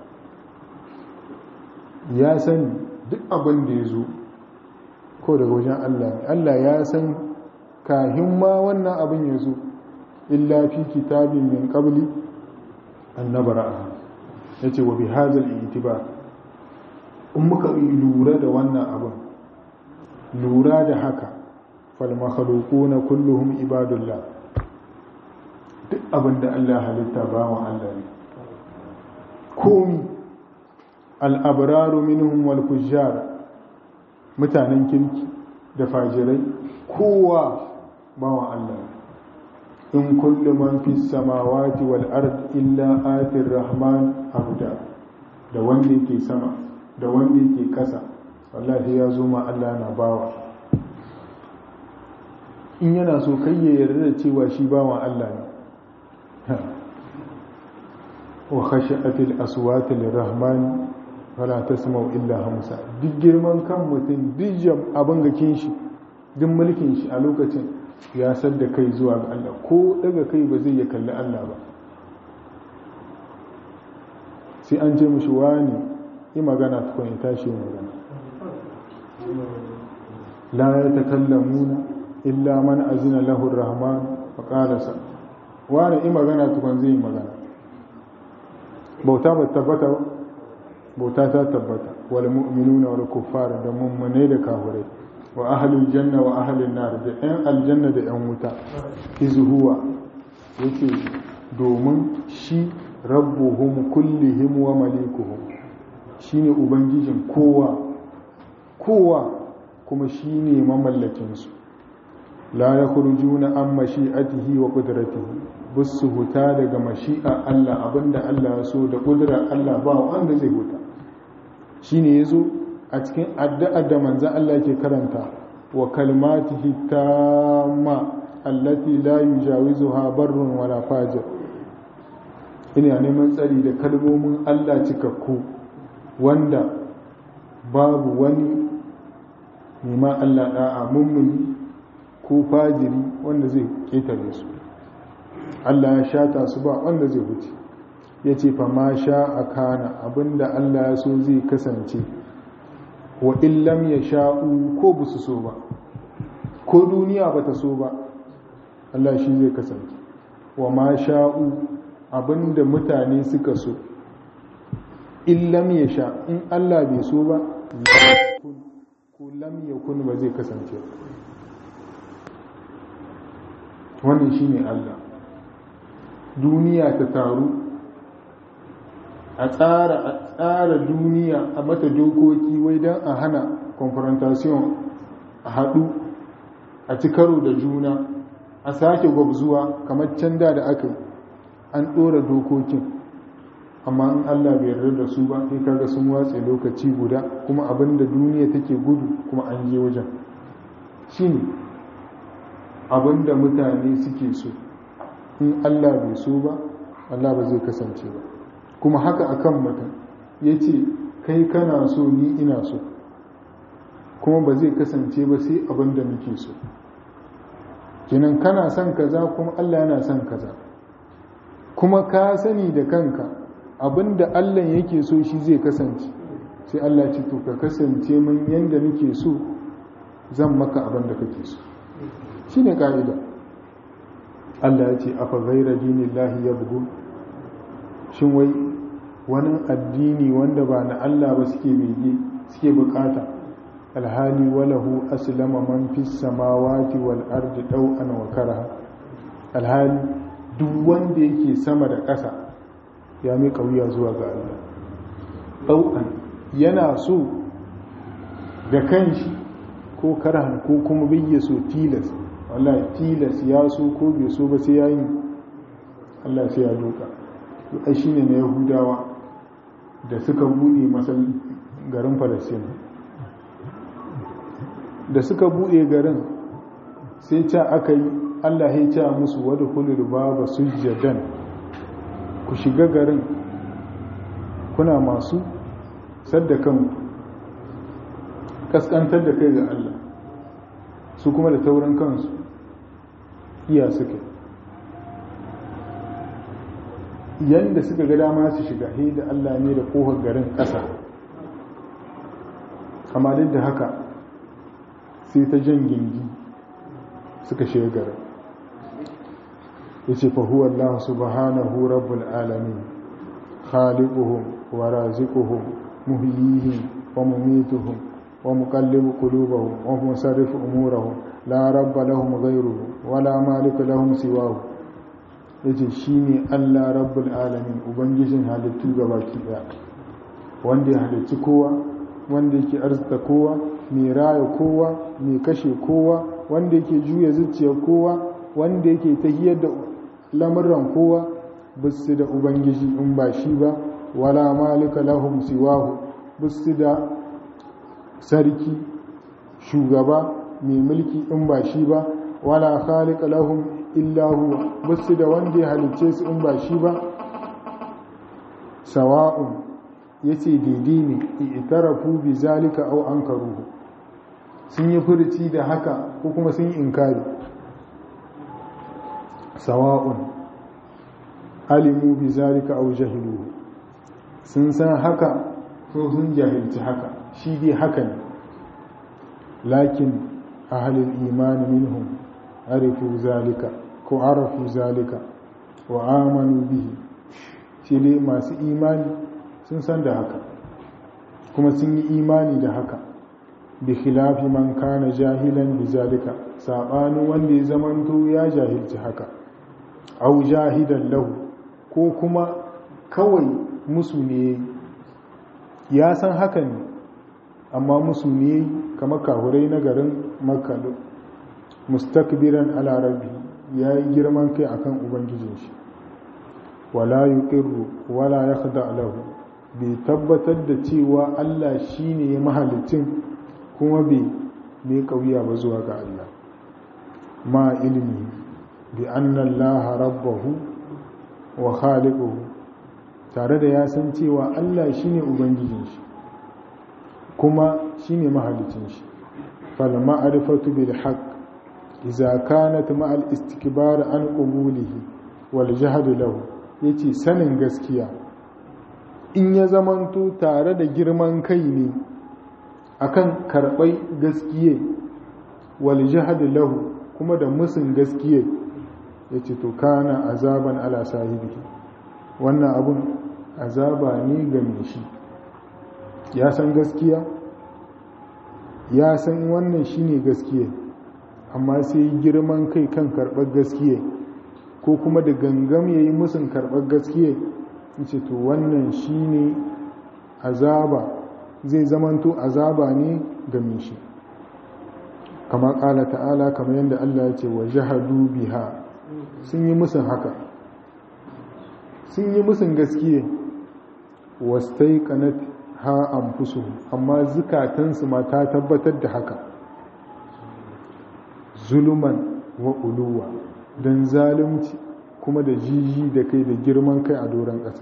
Speaker 1: ya sani duk abin da ya zo ko daga wajen Allah ne Allah ya san kahin ma wannan abin ya zo illa fi kitabin min qabli annabara yace wa bi hadzal itibar in muka lura da wannan abin lura da haka fal makhluquna kulluhum ibadullah duk abin da Allah halitta bawan Allah ne komi al-abraru minhum wal fujjar mutanen kirki da fajirai kowa bawan Allah in kullu man fi samawati wal ard illa atir rahman abda da wanda yake sama da wanda yake kasa wallahi ya zo ma Allah na bawa in yana so kai ya yarda da cewa shi bawan Allah ne wa khashi'atil aswati lirrahman wala tasma'u illa hamsa duk girman kan mutum duk jam abin gakin shi duk mulkin shi a lokacin ya san da kai zuwa ga Allah ko daga kai ba zai ya kalli Allah ba sai an ce mishi wani yi magana tukun ya tashi magana la ya takallamuna illa man azina lahu rahman fa qala sa wani yi magana tukun zai yi magana bauta ba tabbata bauta ta tabbata wal mu'minuna wal kuffar da mummune da kafirai wa ahlul janna wa ahlun nar da ɗan aljanna da ɗan wuta izhuwa yake domin shi rabbuhum kullihim wa malikuhum shine ubangijin kowa kowa kuma shine mamallakin su la yakhrujuna an mashi'atihi wa qudratihi bisu huta daga mashi'a Allah abinda Allah ya so da kudrar Allah ba wanda zai huta shine yazo a cikin addu'ar da manzon Allah yake karanta wa kalmatihi tamma allati la yujawizuha barrun wala fajir ina neman tsari da kalmomin Allah cikakku wanda babu wani neman Allah da'a mummuni ko fajiri wanda zai ketare su Allah ya shata su ba wanda zai wuce ya ce fa ma sha a kana abinda Allah ya so zai kasance wa illam ya sha'u ko ba su so ba ko duniya ba ta so ba Allah shi zai kasance wa ma sha'u abinda mutane suka so illam ya sha in Allah bai so ba ko lam ya kun ba zai kasance wannan shi ne Allah duniya ta taru a tsara a tsara duniya a mata dokoki wai don a hana confrontation a haɗu a ci karo da juna a sake gwabzuwa kamar can da da aka an ɗora dokokin amma in Allah bai yarda da su ba sai kaga sun watse lokaci guda kuma abinda duniya take gudu kuma an je wajen shine abinda mutane suke so in Allah bai so ba Allah ba zai kasance ba kuma haka akan mutum yace kai kana so ni ina so kuma ba zai kasance ba sai abinda muke so kinan kana son kaza kuma Allah yana son kaza kuma ka sani da kanka abinda Allah yake so shi zai kasance sai Allah ce to ka kasance mun yanda nake so zan maka abinda kake so shine kaida Allah ya ce afa ghayra dinillahi yabghun shin wai wani addini wanda ba na Allah ba suke bege suke bukata alhali walahu aslama man fis samawati wal ardi daw'an wa karaha alhali duk wanda yake sama da ƙasa ya mai kauya zuwa ga Allah ɗau'an yana so da kanshi ko karahan ko kuma bayya so tilas wallahi tilas ya so ko bai so ba sai ya yi Allah sai ya doka ai shine na yahudawa da suka bude masal garin falastin da suka bude garin sai ta aka yi Allah ya ce musu wadda kulul baba sujjadan ku shiga garin kuna masu saddakan kaskantar da kai ga Allah su kuma da taurin kansu iya suke yadda suka ga dama su shiga he da Allah ne da kohar garin ƙasa amma duk da haka sai ta jan gingi suka shiga garin yace fa huwa Allah subhanahu rabbul alamin khaliquhum wa raziquhum muhyihim wa mumituhum wa muqallibu qulubahum wa musarrifu umurahum la rabba lahum ghayruhu wa la malika lahum siwahu yace shine Allah rabbul alamin ubangijin halittu gabaki daya wanda ya halicci kowa wanda yake arzika kowa mai raya kowa mai kashe kowa wanda yake juya zuciyar kowa wanda yake tahiyar da lamurran kowa bisu da ubangiji in ba shi ba wala malika lahum siwahu bisu da sarki shugaba mai mulki in ba shi ba wala khaliqa lahum illa huwa bisu da wanda ya halicce su in ba shi ba sawa'un yace daidai ne i'tarafu bi zalika aw ankaruhu sun yi furuci da haka ko kuma sun yi inkari sawa'un alimu bi zalika aw jahilu sun san haka ko sun jahilci haka shi dai haka ne lakin ahlul iman minhum arifu zalika ko arafu zalika wa amanu bihi shi dai masu imani sun san da haka kuma sun yi imani da haka bi khilafi man kana jahilan bi zalika sabanin wanda ya zamanto ya jahilci haka au jahidan lahu ko kuma kawai musu ne ya san haka ne amma musu ne kamar kahurai na garin makka mustakbiran ala rabbi ya yi girman kai akan ubangijin shi wala yuqirru wala yakhda lahu bai tabbatar da cewa Allah shine ya mahalicin kuma bai mai kauya ba zuwa ga Allah ma ilmi bi anna Allah rabbahu wa khaliquhu tare da ya san cewa Allah shine ubangijin shi kuma shine mahalicin shi fal ma'rifatu bil haqq idza kanat ma al istikbar an qubulihi wal jahd lahu yace sanin gaskiya in ya zamanto tare da girman kai ne akan karbai gaskiye wal jahd lahu kuma da musun gaskiye yace to kana azaban ala sahibihi wannan abun azaba ne ga mai shi ya san gaskiya ya san wannan shine gaskiya amma sai girman kai kan karɓar gaskiya ko kuma da gangam ya yi musun karɓar gaskiya ce to wannan shine azaba zai zamanto azaba ne ga mai shi kama ƙala ta'ala kamar yadda Allah ya ce wa jahadu biha sun yi musun haka sun yi musun gaskiya wastai kanat ha anfusu amma zukatansu ma ta tabbatar da haka zuluman wa uluwa don zalunci kuma da jiji da kai da girman kai a doron ƙasa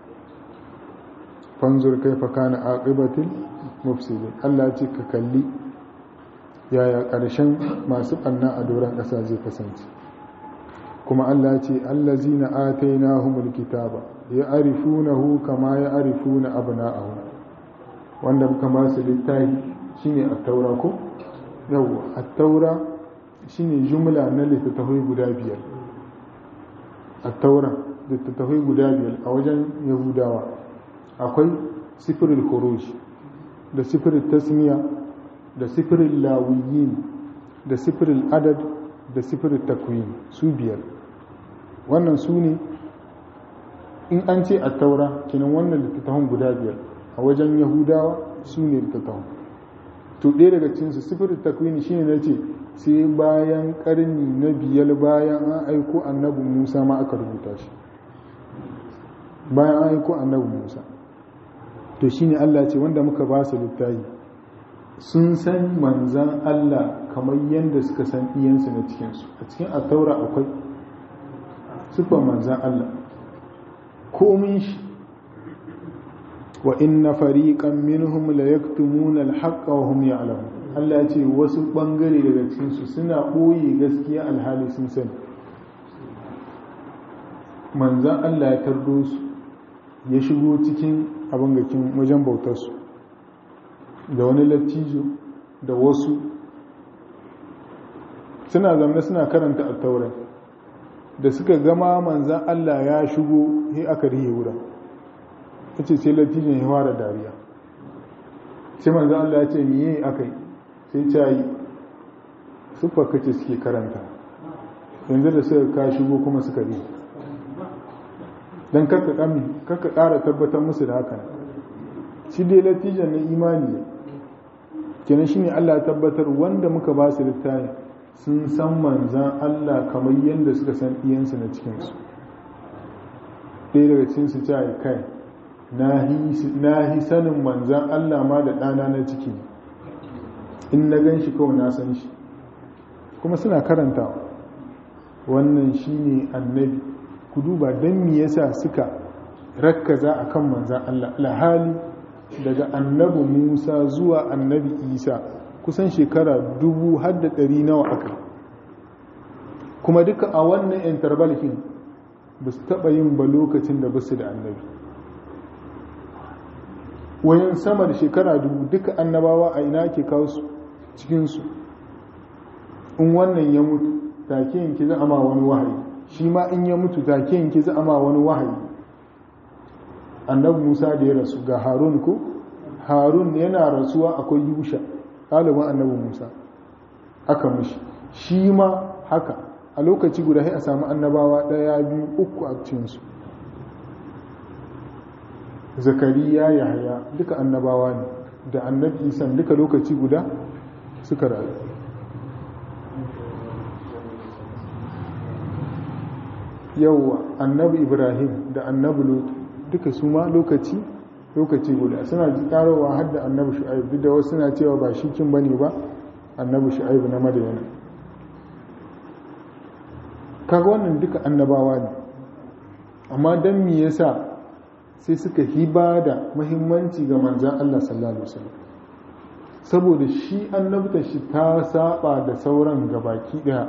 Speaker 1: fanzur kai fa kana aqibatul mufsidin Allah ce ka kalli yaya ƙarshen masu ɓanna a doron ƙasa zai kasance kuma Allah ce allazina atainahumul kitaba ya'rifunahu kama ya'rifuna abna'ahum wanda muka ba su littafi shine at-taura ko yawa at-taura shine jumla na littattafai guda biyar at-taura littattafai guda biyar a wajen yahudawa akwai sifirul khuruj da sifirul tasmiya da sifirul lawiyin da sifirul adad da sifirul takwin su biyar wannan su ne in an ce a taura kinan wannan littattafan guda biyar a wajen yahudawa su ne littattafan to ɗaya daga cinsu sifirin takwini shi ne na ce sai bayan ƙarni na biyar bayan an aiko annabi musa ma aka rubuta shi bayan an aiko annabi musa to shi ne allah ce wanda muka ba su littafi sun san manzan allah kamar yadda suka san iyansu na cikinsu a cikin a taura akwai sifar manzan allah komin shi wa inna fariqan minhum la yaktumuna al-haqqa wa hum ya'lamun Allah ya ce wasu bangare daga cikin su suna boye gaskiya alhali sun sani manzan Allah ya tardo su ya shigo cikin abin gakin wajen bautar su da wani lattijo da wasu suna zamne suna karanta at-taurat da suka gama manzan Allah ya shigo sai aka rihe wurin ta ce sai latijin ya fara dariya sai manzan Allah ya ce miye aka yi sai ce yi suffa kace suke karanta yanzu da suka ka shigo kuma suka rihe don kakka ƙara tabbatar musu da haka shi dai latijin na imani ne kenan shi ne Allah tabbatar wanda muka ba su littafi sun san manzan Allah kamar yadda suka san iyansu na cikinsu ɗaya daga cikinsu ce a kai na hi sanin manzan Allah ma da ɗana na ciki in na gan shi kawai na san shi kuma suna karanta wannan shi ne annabi ku duba don me yasa suka rakkaza a kan manzan Allah alhali daga annabi musa zuwa annabi isa kusan shekara dubu har da ɗari nawa aka kuma duka a wannan intervalkin ba su taɓa yin ba lokacin da basu da annabi wayan sama da shekara dubu duka annabawa a ina ke kawo su cikinsu in wannan ya mutu take yanki za a ma wani wahayi shi ma in ya mutu take yanki za a ma wani wahayi annabi musa da ya rasu ga harun ko harun yana rasuwa akwai yusha ɗaliban annabi musa aka mishi shi ma haka a lokaci guda sai a samu annabawa ɗaya biyu uku a cikinsu zakariya yahaya duka annabawa ne da annabi isan duka lokaci guda suka rayu yauwa annabi ibrahim da annabi lut duka su ma lokaci lokaci guda suna karowa har da annabi shu'aib duk da wasu suna cewa ba shi kin bane ba annabi shu'aib na madayana kaga wannan duka annabawa ne amma dan me yasa sai suka hiba da muhimmanci ga manzan Allah sallallahu alaihi wasallam saboda shi annabta shi ta saba da sauran gabaki daya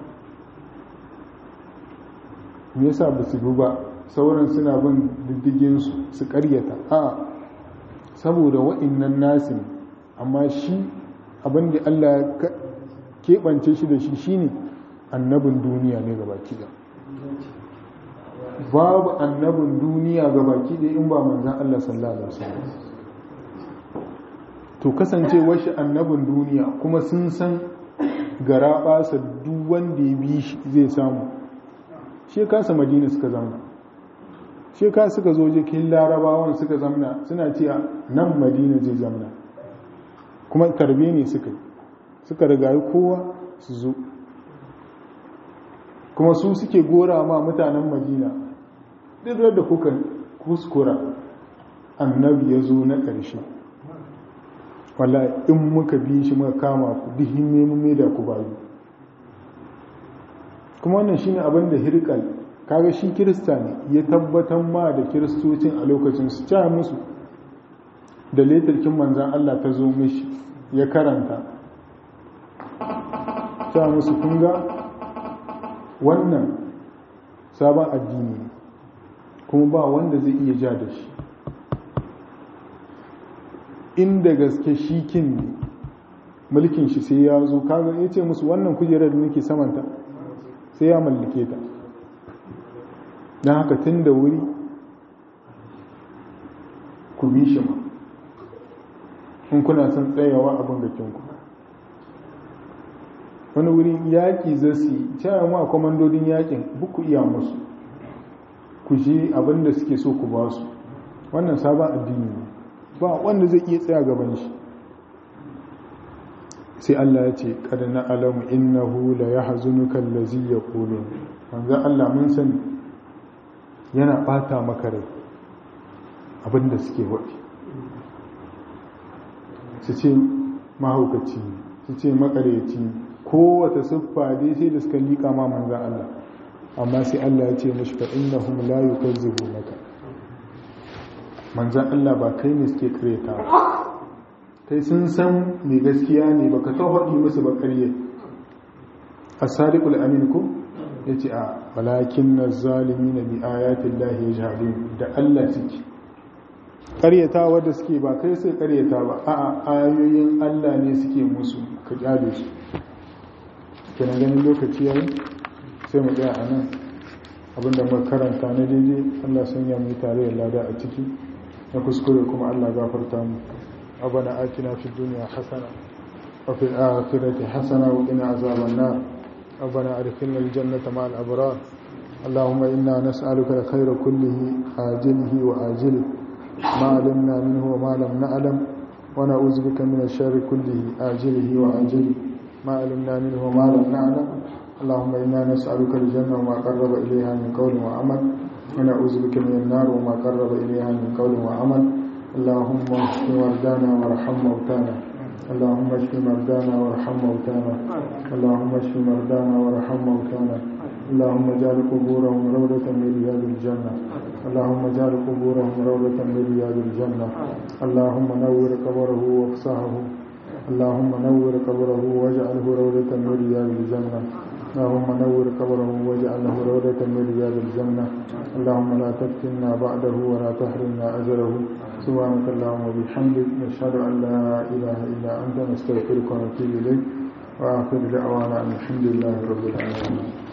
Speaker 1: me yasa ba su ba sauran suna bin diddigin su su karyata a saboda wa'annan nasi amma shi abin da Allah ya keɓance shi da shi shine annabin duniya ne gabaki daya babu annabin duniya ga baki ɗaya in ba manzan Allah sallallahu alaihi wasallam to kasancewar shi annabin duniya kuma sun san gara ɓasa duk wanda ya bi shi zai samu shi kasa madina suka zamna shi ka suka zo jikin larabawan suka zamna suna cewa nan madina zai zamna kuma tarbe ne suka suka rigayi kowa su zo kuma su suke gora ma mutanen madina duk da kuka kuskura annabi ya zo na ƙarshe wala in muka bi shi muka kama ku dihin mai da ku bayu kuma wannan shine abin da hirkal kaga shi kirista ne ya tabbatar ma da kiristocin a lokacin su ca musu da letarkin manzan Allah ta zo mishi ya karanta ca musu kunga wannan sabon addini kuma ba wanda zai iya ja da shi inda gaske shi kin ne mulkin shi sai ya zo kaga ya ce musu wannan kujerar da nake samanta sai ya mallake ta don haka tun da wuri ku bi shi ma in kuna son tsayawa abin gakinku wani wuri yaƙi zasi cewa ma kwamandodin yaƙin buku iya musu ku ji abin da suke so ku ba su wannan sabon addini ne ba wanda zai iya tsaya gaban shi sai Allah ya ce kada na alamu innahu la yahzunuka allazi yaqulun manzo Allah mun sani yana bata maka rai abinda suke wadi su ce mahaukaci su ce makareci kowace siffa dai sai da suka liƙa ma manzo Allah amma sai Allah ya ce mashi fa innahum la yukazzibunaka manzo Allah ba kai ne suke kareta ba kai sun san mai gaskiya ne baka ta haɗi musu ba ƙarye as-sadiqul amin ko yace a walakin az-zalimin bi ayatin lahi yajhadun da Allah suke ƙaryata wanda suke ba kai sai ƙaryata ba a'a ayoyin Allah ne suke musu ka kyale su kenan ganin lokaci yayi sai mu tsaya anan abinda muka karanta na daidai Allah sanya mu tare da lada a ciki na kuskure kuma Allah gafarta mu ربنا آتنا في الدنيا حسنة وفي الآخرة حسنة وقنا عذاب النار ربنا أدخلنا الجنة مع الأبرار اللهم إنا نسألك الخير كله عاجله وآجله ما علمنا منه وما لم نعلم ونعوذ بك من الشر كله آجله وآجله ما علمنا منه وما لم نعلم اللهم إنا نسألك الجنة وما قرب إليها من قول وعمل ونعوذ بك من النار وما قرب إليها من قول وعمل اللهم اشف مرضانا وارحم موتانا اللهم اشف مرضانا وارحم موتانا اللهم اشف مرضانا وارحم موتانا اللهم اجعل قبورهم روضة من رياض الجنة اللهم اجعل قبورهم روضة من رياض الجنة اللهم نور قبره وافسحه اللهم نور قبره واجعله روضة من رياض الجنة اللهم نور قبره واجعله روضة من رياض الجنة اللهم لا تفتنا بعده ولا تحرمنا أجره سبحانك اللهم وبحمدك نشهد أن لا إله إلا أنت نستغفرك ونتوب إليك وآخر دعوانا أن الحمد لله رب العالمين